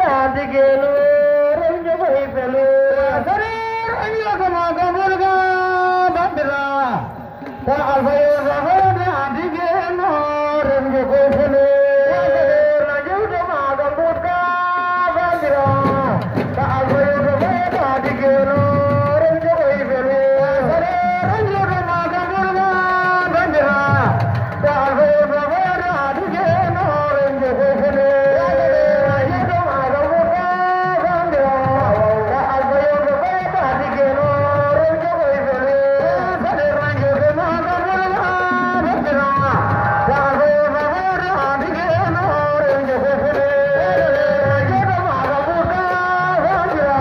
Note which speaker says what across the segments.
Speaker 1: digelu renjo koy pelu sare renjo kama gamurga bandira ta alfayo rahode digelu renjo koy pelu renjo kama gamurga bandira ta alfayo rahode digelu renjo koy pelu sare renjo kama gamurga bandira ta alfayo rahode digelu renjo koy pelu Yeah.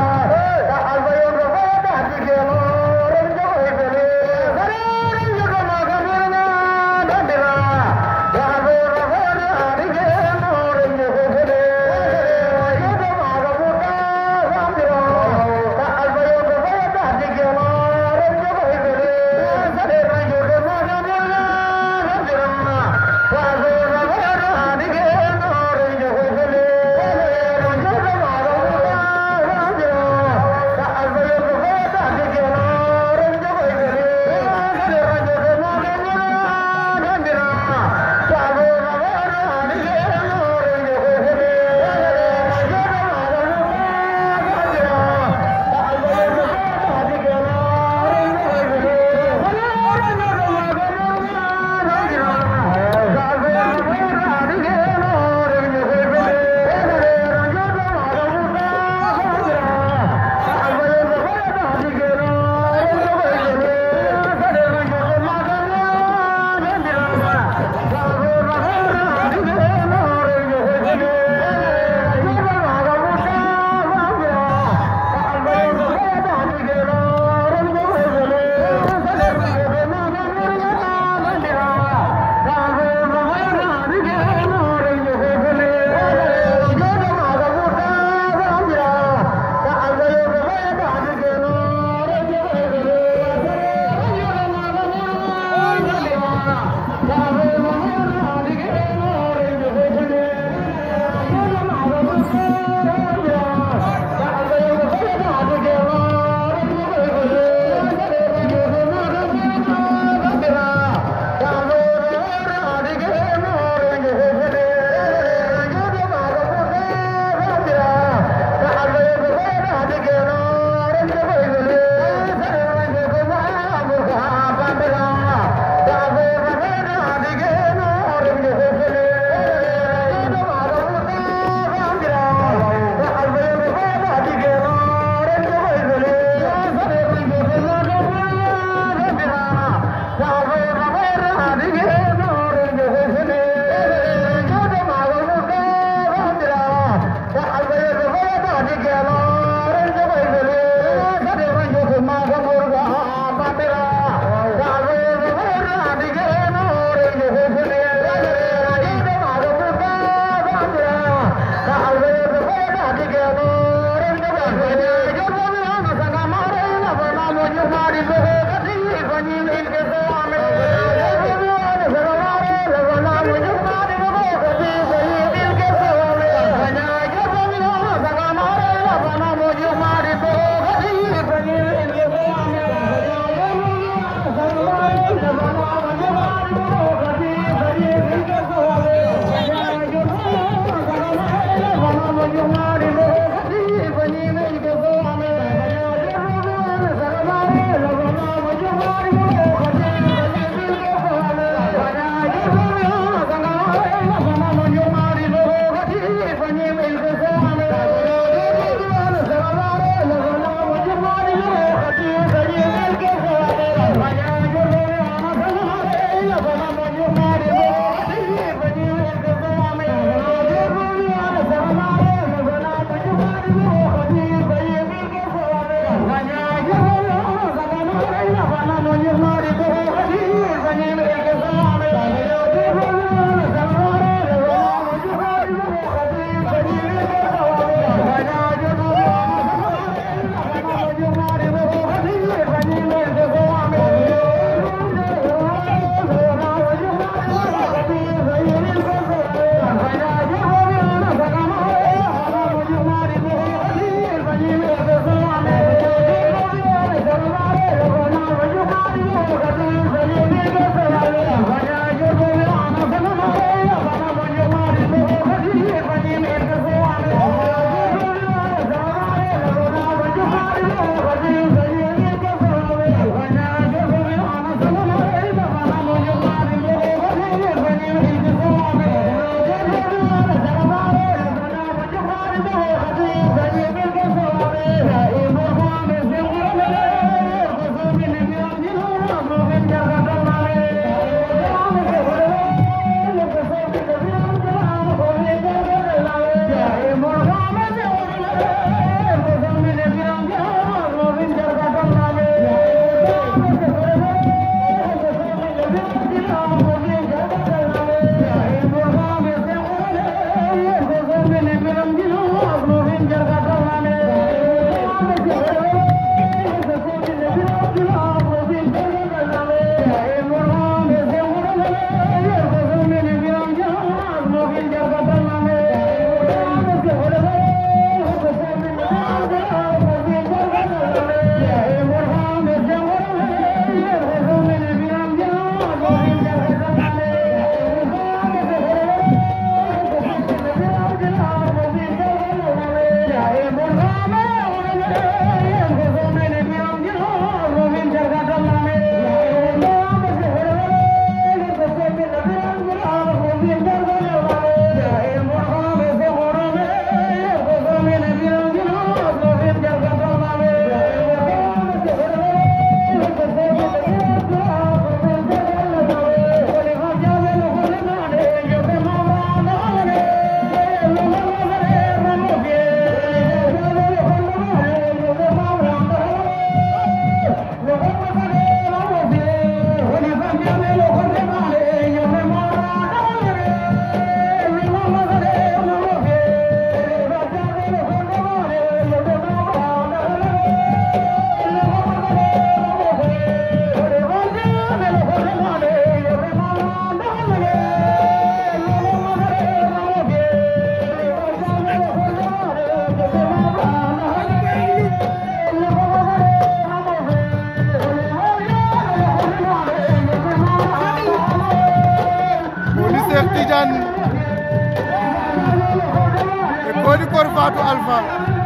Speaker 2: Kor Fatou Alpha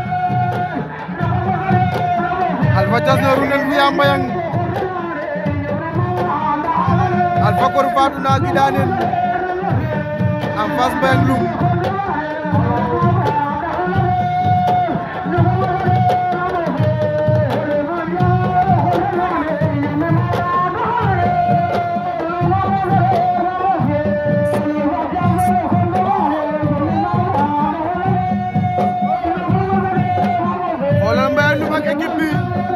Speaker 2: Alpha jasna runen fiya mbayang Alpha Kor Fatou na gidanen en face mbayang lum xoolal mbayang lum ak équipe bi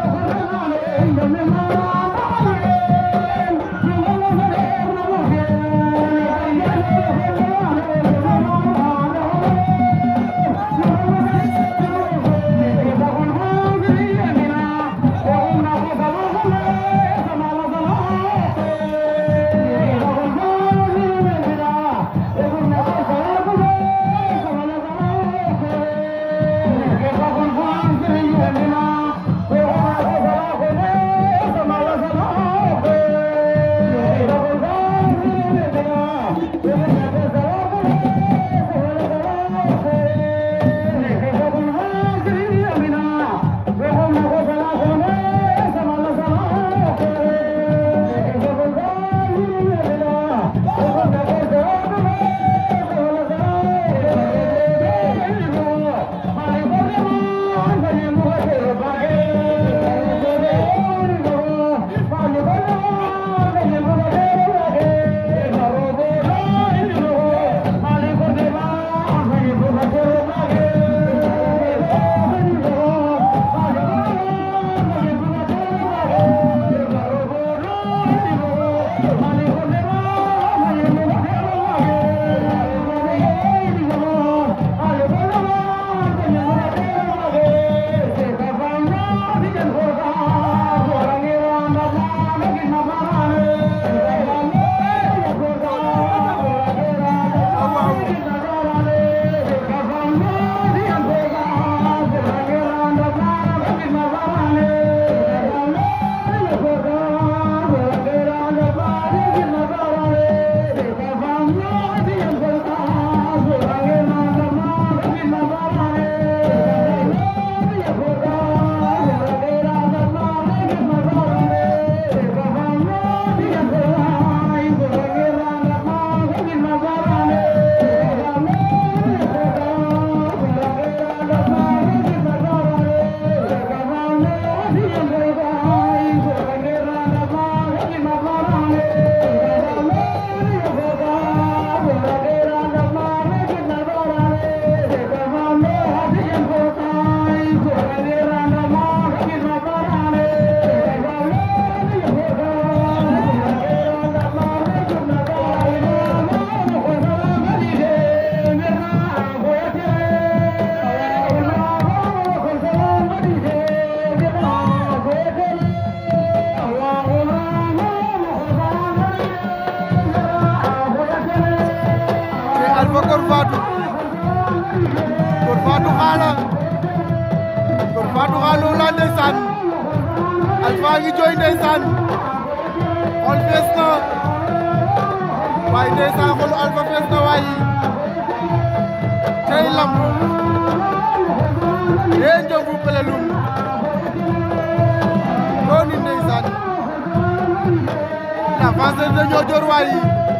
Speaker 2: Alpha Kor Fatou Kor Fatou xaala Kor Fatou xaala la ndeysaan Alpha ngi jooy ndeysaan xol fees na waaye ndeysaan xolu Alpha fees na waaye tey lamb yee njëngu pelelum dooni ndeysaan la face de Niodior waaye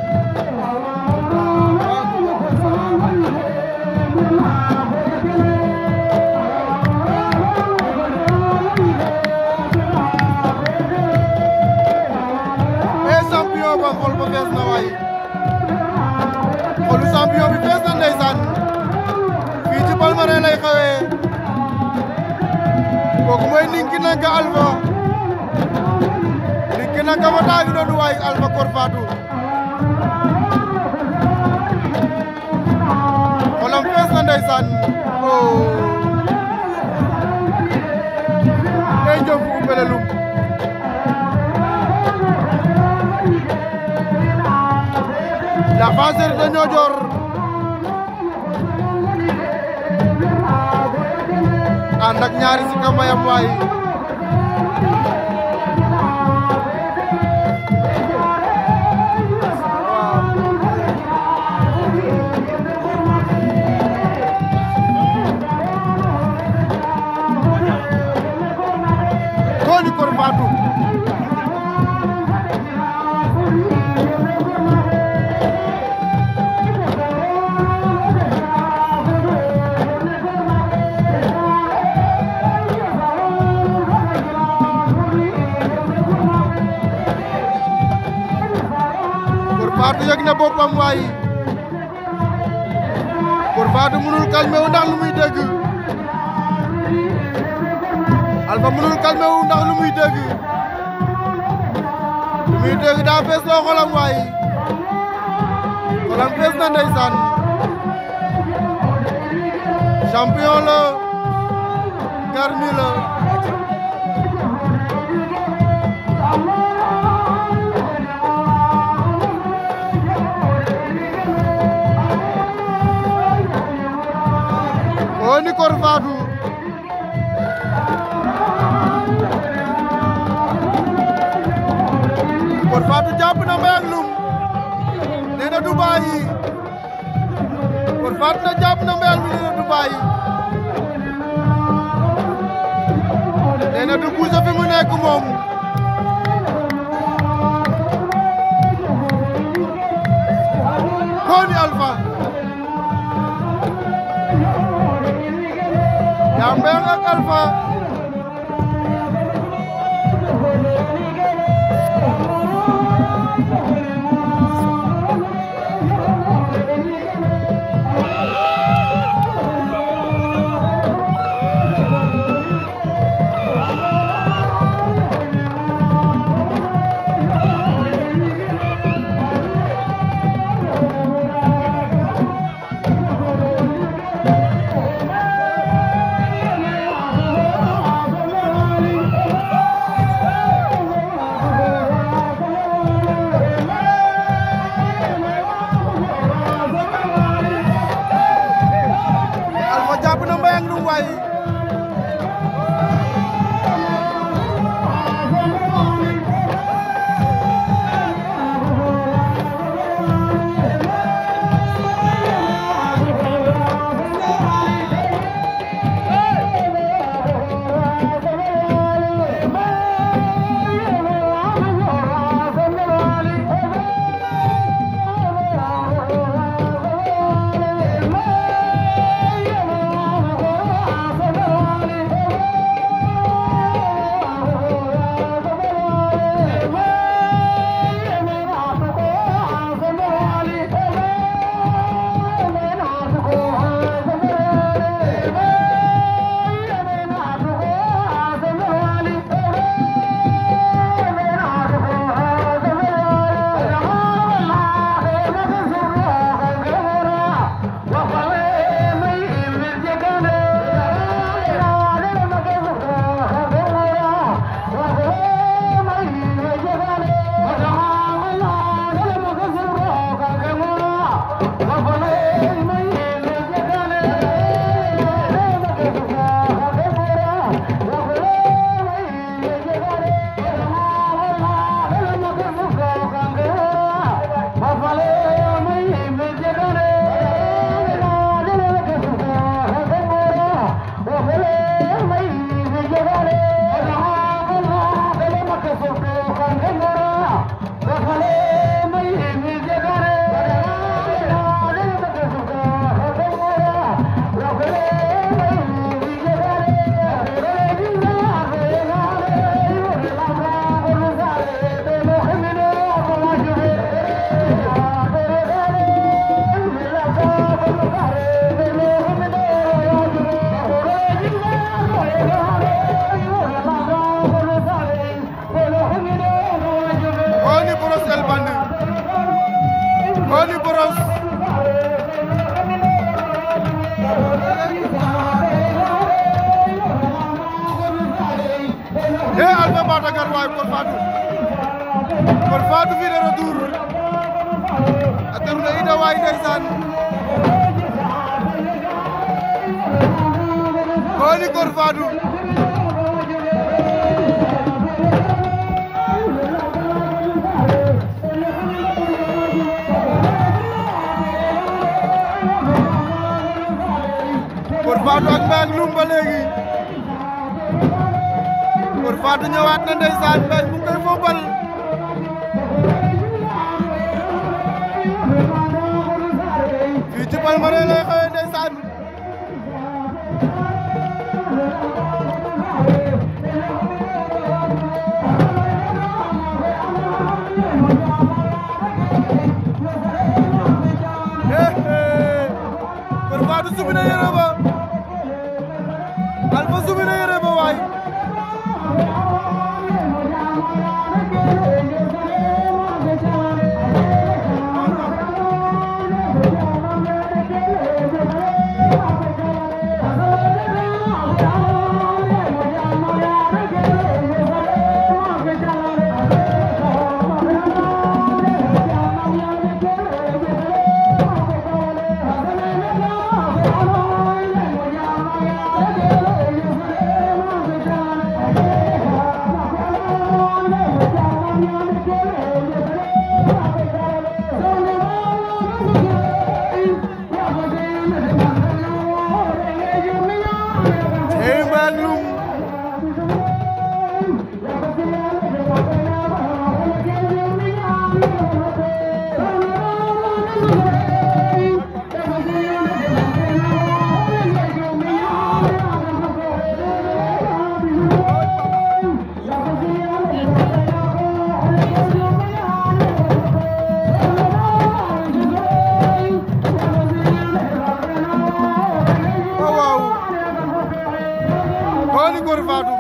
Speaker 2: e champion ba xol ba fees na waay xolu champion bi fees na ndeysaan fii ci Palmarin lay xewee kooku mooy Ninki Nanka Alpha Ninki Nanka fa taagi doon waay Alpha Kor Fatou xolam fees na ndeysaan oh tey jëm fu mbelelum la Fasseur de Niodior ànd ak ñaari si kambayam waay Fatou yëg na boppam waay Kor Fatou mënul calmé wu ndax lu muy dégg Alpha mënul calmé wu ndax lu muy dégg lu muy dégg daa fees loo xolam waay xolam fees na ndeysaan champion la garmi la woni Kor Fatou Kor Fatou jàpp na mbay ak lum nee na du bàyyi Kor Fatou na jàpp na mbay ak lum nee na du bàyyi nee na du bouger fi mu nekk moom woni Alpha Jambeng ak Alpha Alpha jàpp na mbay ak lum waay woni Brosse El Bandit woni Brosse e Alpha Batagar waay Kor Fatou Kor Fatou fi de retour a tem na ida waay ndeysaan woni Kor Fatou Kor Fatou ak Mbaye ak Loum ba léegi Kor Fatou ñëwaat na ndeysaan Mbaye mu ngi koy football fii ci Palmarin lay xëyee ndeysaan Alpha sumi na yére ba waay Hey Malum waaw waaw xooli Ngor Fatou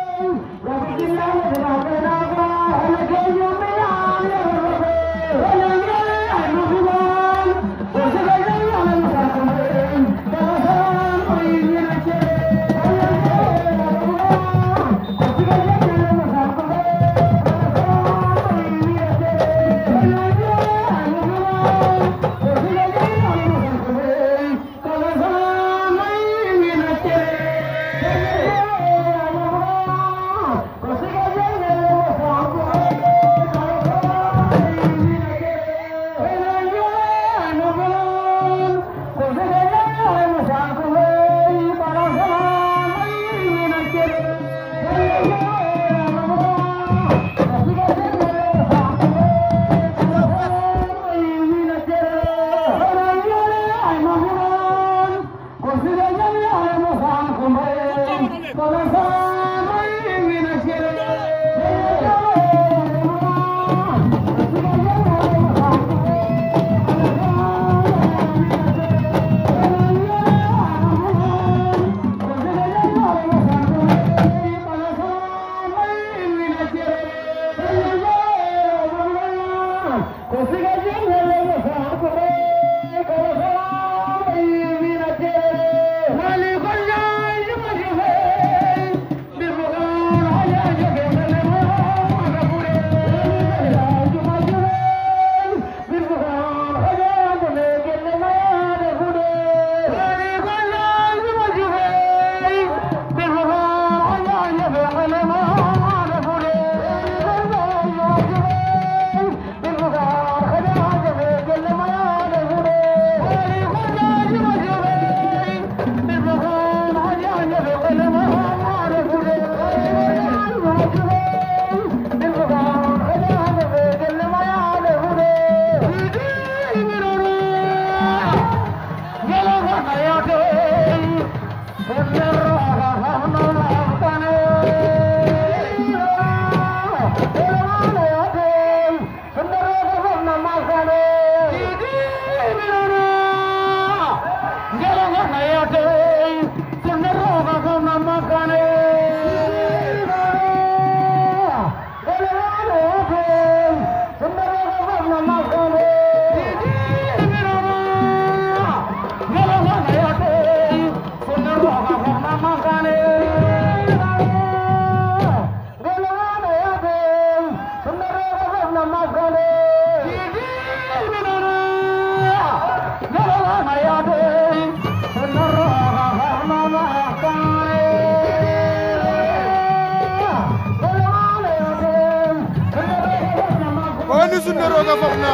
Speaker 2: woni sunde roga fofna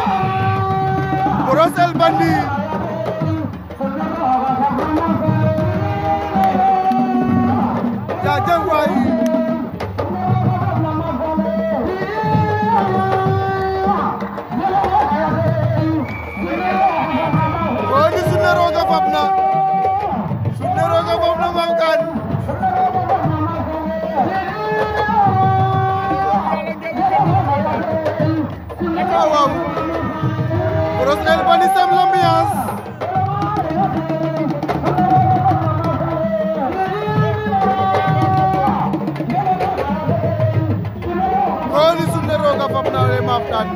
Speaker 2: brosel bandi jajem waay woni sunde roga fofna sunde roga fofna mam kan waaw waaw brosel bandi sem l'ambiance xaftaan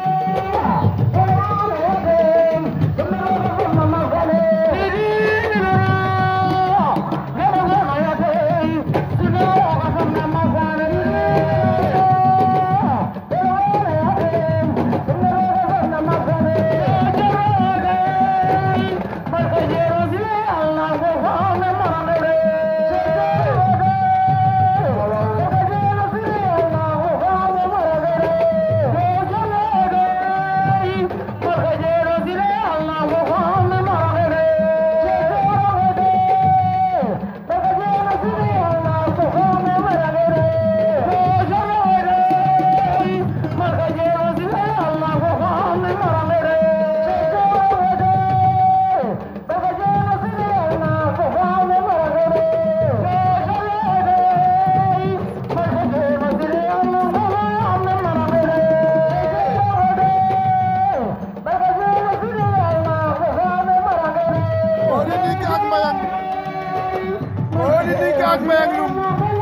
Speaker 2: Mody Niki ak Mbayang Mody Niki ak Mbayang Loum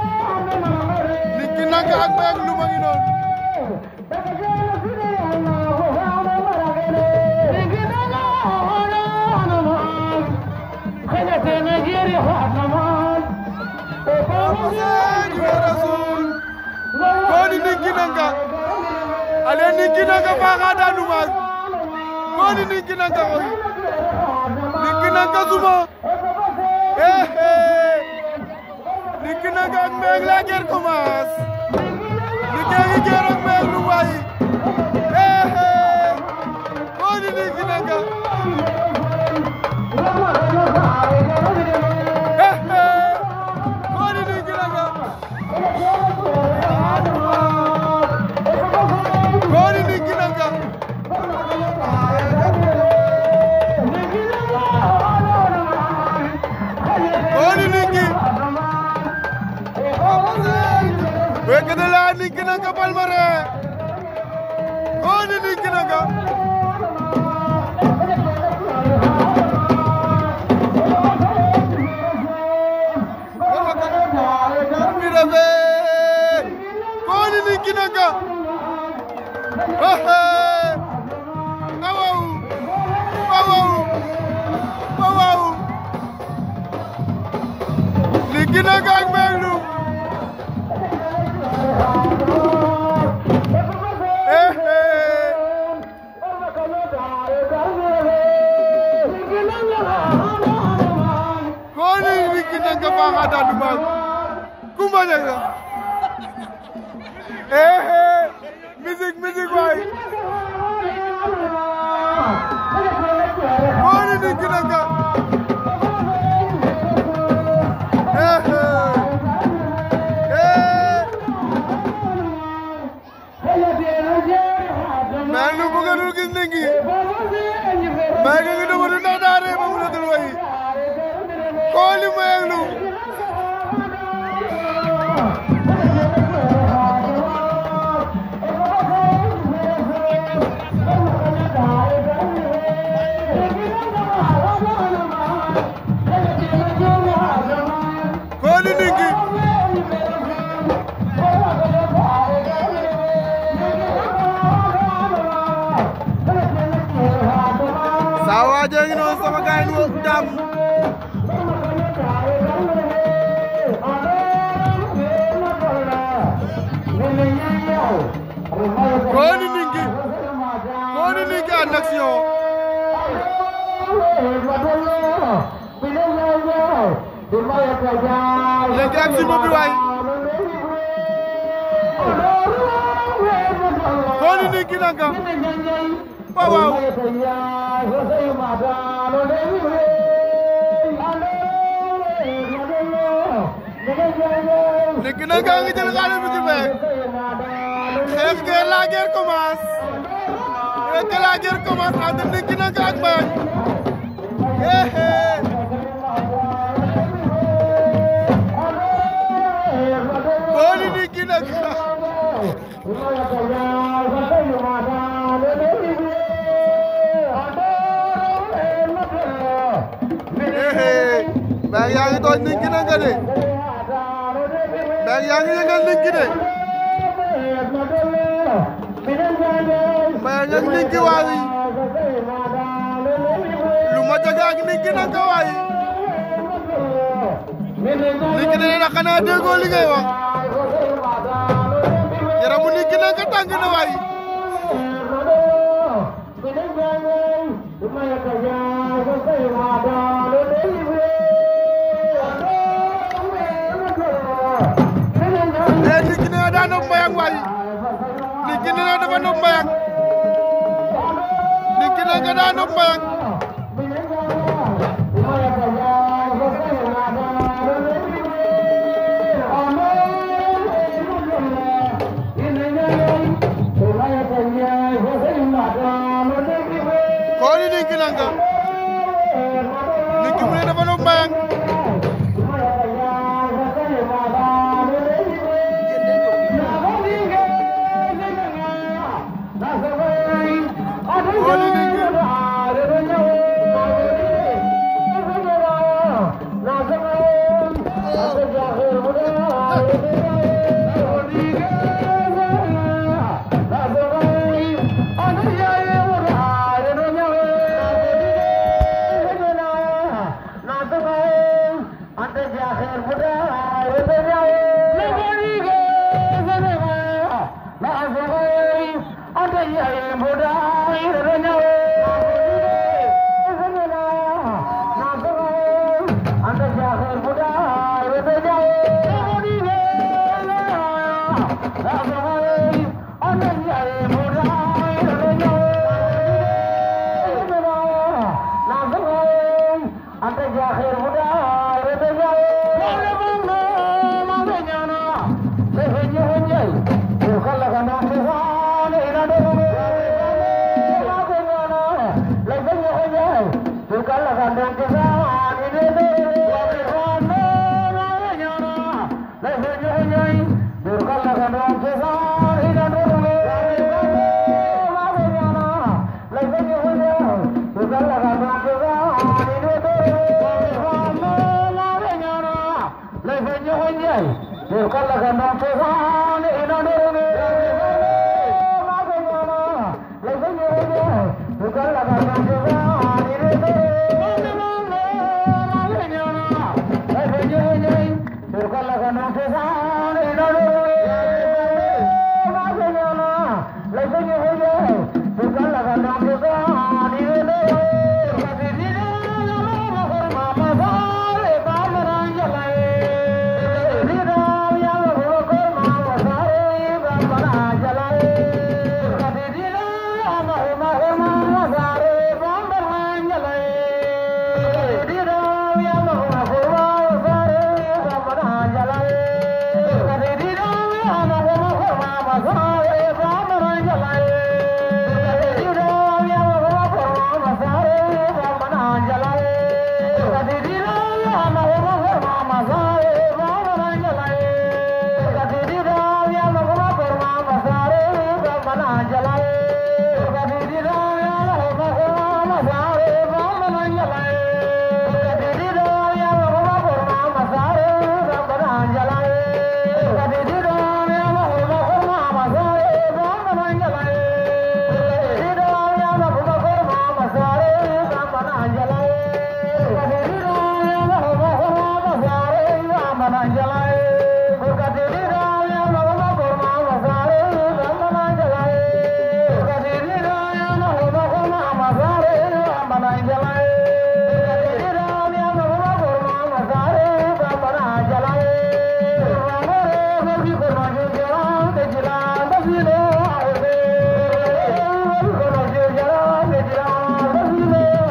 Speaker 2: Niki Nanka ak Mbayang Loum a ngi noonu Mody Niki Nanka ale Niki Nanka faxa daanu maag Mody Niki Nanka koy Niki Nanka suma eh eh Niki Nanka ak Mbayang la guerre commence Niki a ngi guerre ak Mbayang Loum waay eh eh Mody Niki Nanka eh eh Mody Niki Nanka Mody Niki Nanka Mody Niki Wekete la Niki Nanka Palmarin Mody Niki Nanka mi refe Mody Niki Nanka ehe awaw awaw awaw Niki Nanka ak Mbayang Loum ehe Mody Niki Nanka faxa daanu maag Kumba Ñanga ehe musique musique waay Mody Niki Nanka ehe eh Mbayang Loum bu nga dul gis Niki Mbayang ngi dama du ndax daare ba mu la dul wayi kooli Mbayang Loum kooli Niki saa waajee ngi noonu sama gaay yi wo dam kooli Niki kooli Niki en action léegi ak simo bi waay kooli Niki Nanka waaw waaw Niki Nanka ngi jël xale bi ci meeg xeex ngeen la guerre commence xeex que la guerre commence entre Niki Nanka ak Mbayang eh eh kooli Niki Nanka Mbayang yaa ngi tooñ Niki Nanka de Mbayang yaa ngi yëngal Niki de Mbayang ak Ninki waawi lu ma jaga ak Ninki nanga waayi Ninki nee na xanaa déggoo li ngay wax yaramu Ninki nanga tàng na waayi nee Ninki nee na daa nopp Mbayang waayi Ninki nee na dafa nopp Mbayang Ninki nee nga daa nopp Mbayang kooni Ninki nanga Ninki mu ne dafa nopp Mbayang kooni Ninki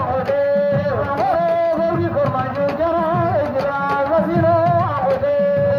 Speaker 1: Thank you.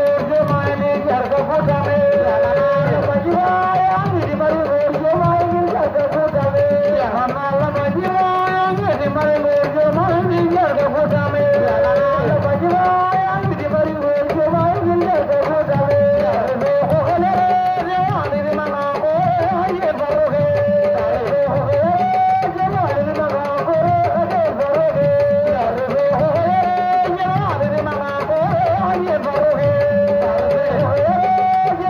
Speaker 1: Yeah.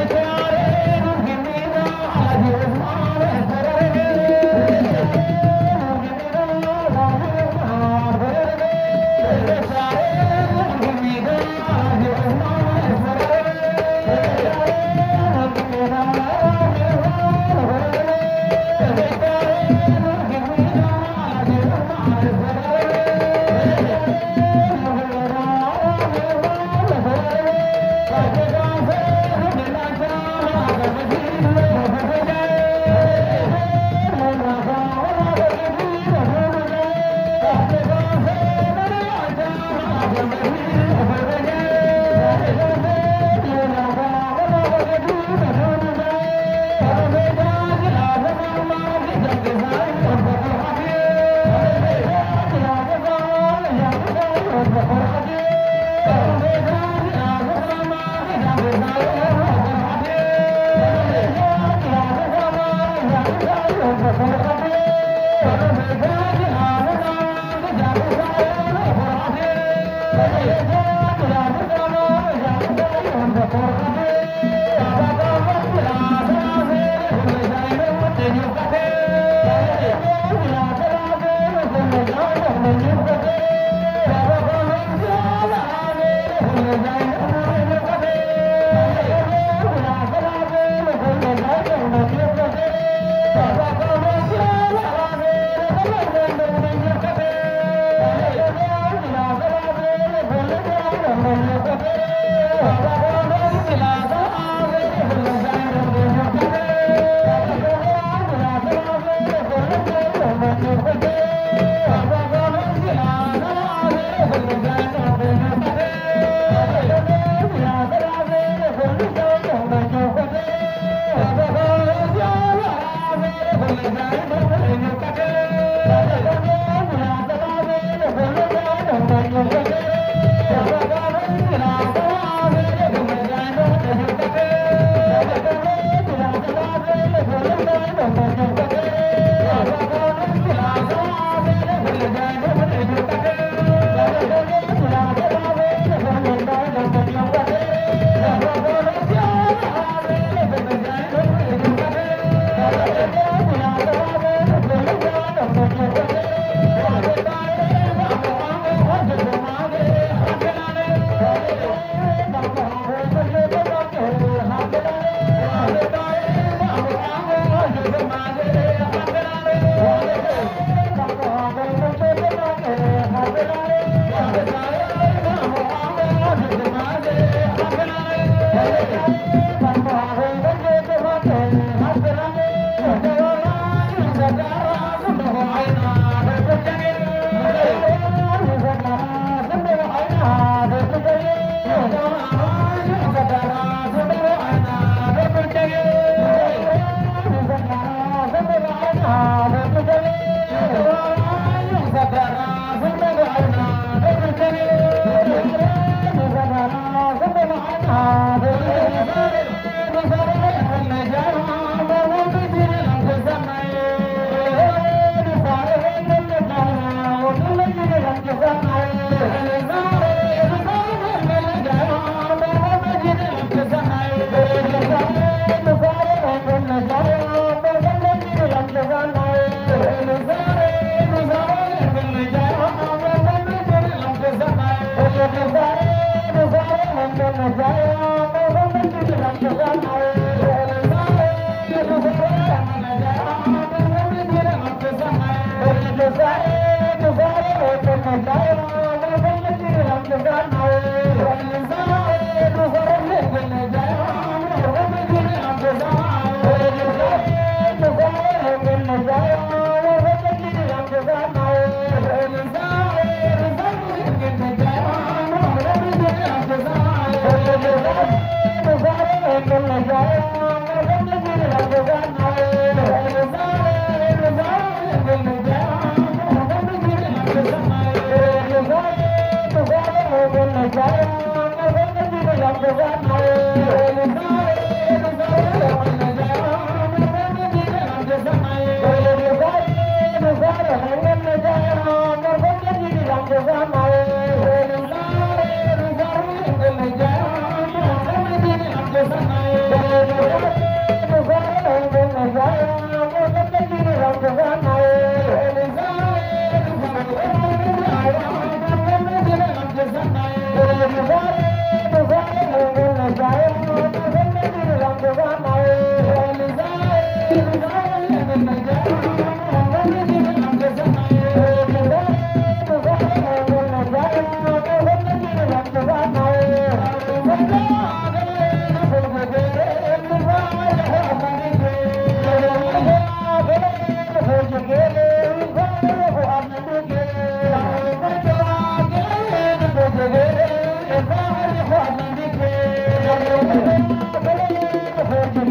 Speaker 1: Thank you.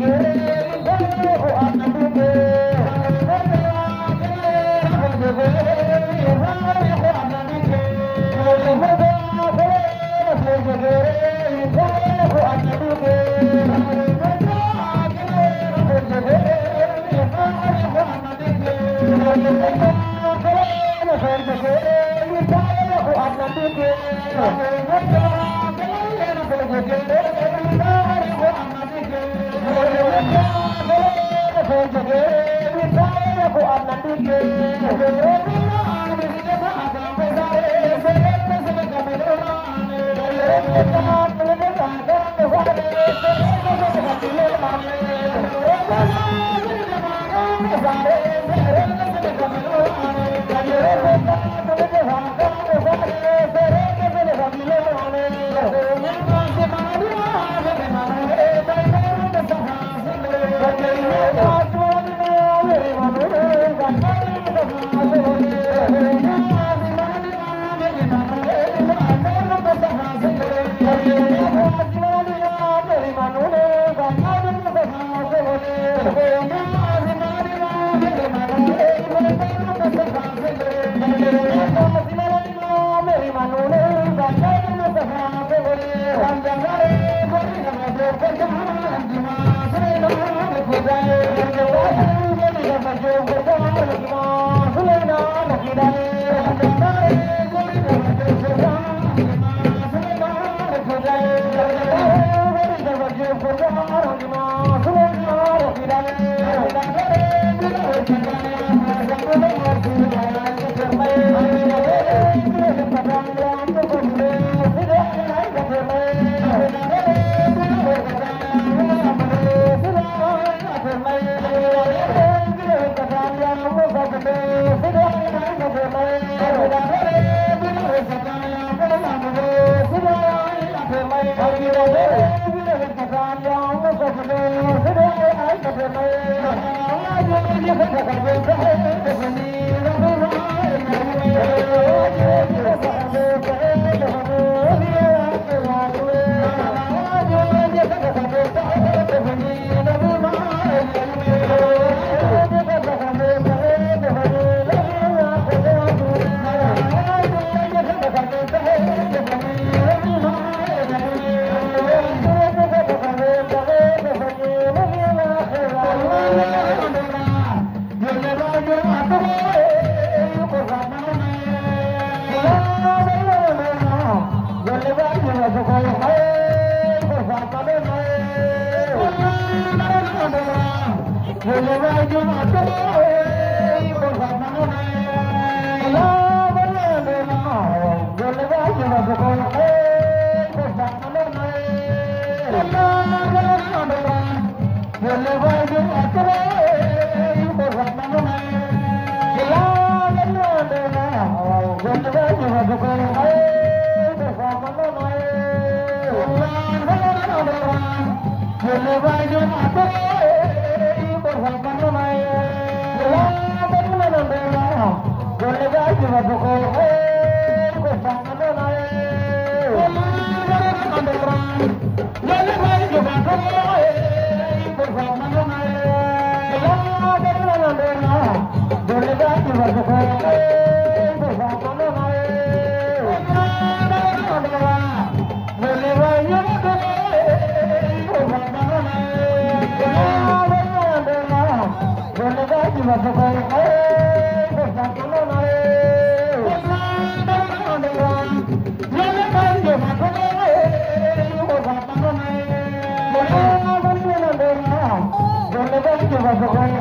Speaker 1: Thank you.